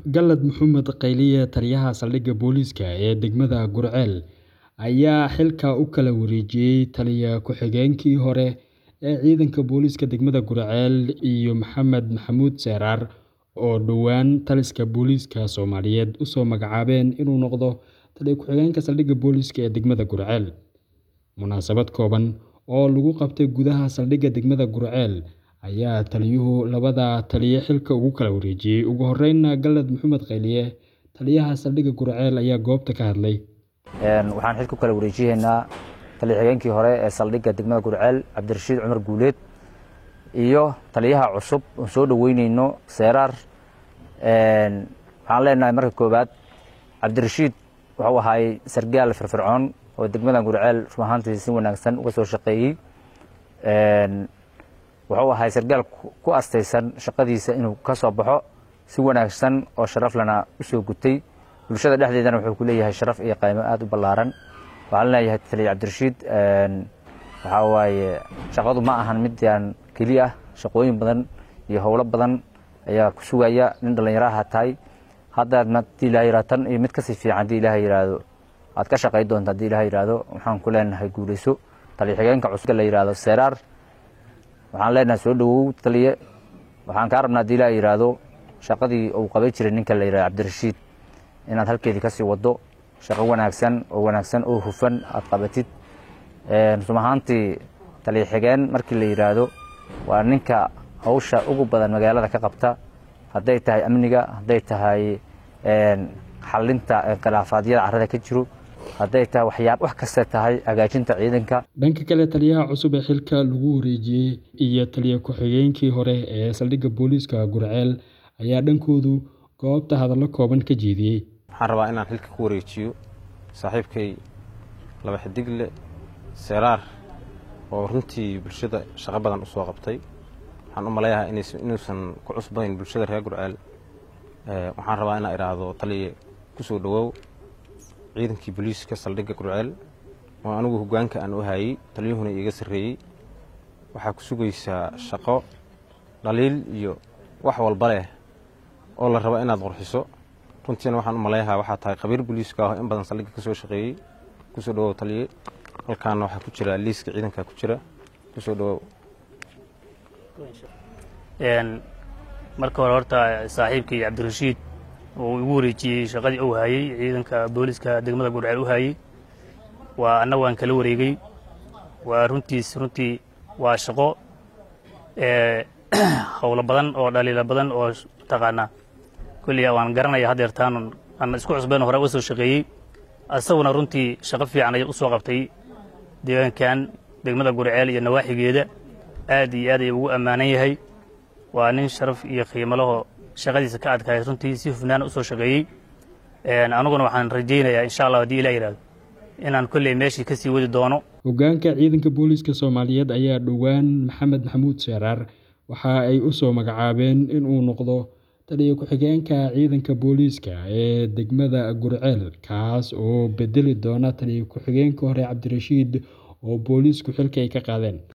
Galad Maxamed Qayliye taliyaha saldhigga booliiska ee degmada Gurceel ayaa xilka u kala wareejiyay taliye ku-xigeenkii hore ee ciidanka booliiska degmada Gurceel iyo Maxamed Maxamuud Seeraar oo dhowaan taliska booliiska Soomaaliyeed u soo magacaabeen inuu noqdo taliye ku-xigeenka saldhigga booliiska ee degmada Gurceel. Munaasabad kooban oo lagu qabtay gudaha saldhigga degmada Gurceel ayaa taliyuhu labada taliye xilka ugu kala wareejiyay. Ugu horreynna Galad Maxamed Qayliye taliyaha saldhigga Gurceel ayaa goobta ka hadlay. waxaan xilka u kala wareejineynaa taliye xigeenkii hore ee saldhigga degmada Gurceel Cabdirashiid Cumar Guuleed iyo taliyaha cusub oo soo dhaweyneyno Seeraar waxaan leenahay marka koowaad Cabdirashiid wuxuu ahaay sargaal firfircoon oo degmada Gurceel run ahaantii si wanaagsan uga soo shaqeeyey wuxuu ahaay sargaal ku astaysan shaqadiisa inuu ka soo baxo si wanaagsan oo sharaf lana u soo gutay bulshada dhexdeedana wuxuu ku leeyahay sharaf iyo qaymo aad u ballaaran waxaan leeyahay taliye Cabdirashiid waxaa waaye shaqadu ma ahan midaan keliya ah shaqooyin badan iyo howlo badan ayaa ku sugaya nin dhallinyaraha tahay haddaad haddii ilaahay yidhahdo tan iyo mid kasii fiican haddii ilaahay yidhaahdo aad ka shaqay doonta haddii ilaahay yidhaahdo waxaan ku leenahay guulayso taliye xigeenka cusub la yidhaahdo Seeraar waxaan leenahay soo dhawow taliye waxaan kaa rabnaa haddii ilaahay yidhaahdo shaqadii uu qabay jiray ninka la yidhahdo Cabdirashiid inaad halkeedii kasii wado shaqo wanaagsan oo wanaagsan oo hufan aad qabatid run ahaantii taliye xigeen markii la yidhaahdo waa ninka hawsha ugu badan magaalada ka qabta hadday tahay amniga hadday tahay xalinta khilaafaadyada carrada ka jiro hadday tahay waxyaab wax kasta tahay hagaajinta ciidanka dhanka kale taliyaha cusub ee xilka lagu wareejiyey iyo taliye ku-xigeenkii hore ee saldhigga booliiska Gurceel ayaa dhankoodu goobta hadallo kooban ka jeediyey waxaan rabaa inaan xilka ku wareejiyo saaxiibkay laba xidigle Seeraar oo runtii bulshada shaqo badan u soo qabtay waxaan u maleeyahay inuusan ku cusbayn bulshada reer Gurceel waxaan rabaa inaan idhaahdo taliye ku soo dhawow ciidankii booliiska saldhigga Gurceel oo anigu hoggaanka aan u hayay taliyuhuna iiga sarreeyey waxaa ku sugaysaa shaqo dhaliil iyo wax walba leh oo la rabo inaad qurxiso runtiina waxaan u maleeyahaa waxaa tahay khabiir booliiska ah oo in badan saldhigga ka soo shaqeeyey ku soo dhawow taliye halkaana waxaa ku jira liiska ciidanka ku jira ku soo dhawow marka hore horta saaxiibkii cabdirashiid uu igu wareejiyey shaqadii uu hayey ciidanka booliiska degmada Gurceel u hayey waa anna waan kala wareegay waa runtiis runtii waa shaqo howlo badan oo dhaliilo badan oo taqaanaa kulli waan garanaya haddeertaan aan isku cusbeen hore uga soo shaqeeyey asaguna runtii shaqo fiican ayay u soo qabtay deegaankan degmada Gurceel iyo nawaaxigeeda aad iyo aad ayuu ugu ammaanan yahay waa nin sharaf iyo qiimo laho shaqadiisa ka adkaay runtii si hufnaan u soo shaqeeyey aniguna waxaan rajaynayaa insha allah haddii ilah yidhahdo inaan kolley meeshii ka sii wadi doono hoggaanka ciidanka booliiska Soomaaliyeed ayaa dhowaan Maxamed Maxamuud Seeraar waxa ay u soo magacaabeen inuu noqdo taliye ku-xigeenka ciidanka booliiska ee degmada Gurceel kaas oo bedeli doona taliye ku-xigeenka hore Cabdirashiid oo booliisku xilka ay ka qaadeen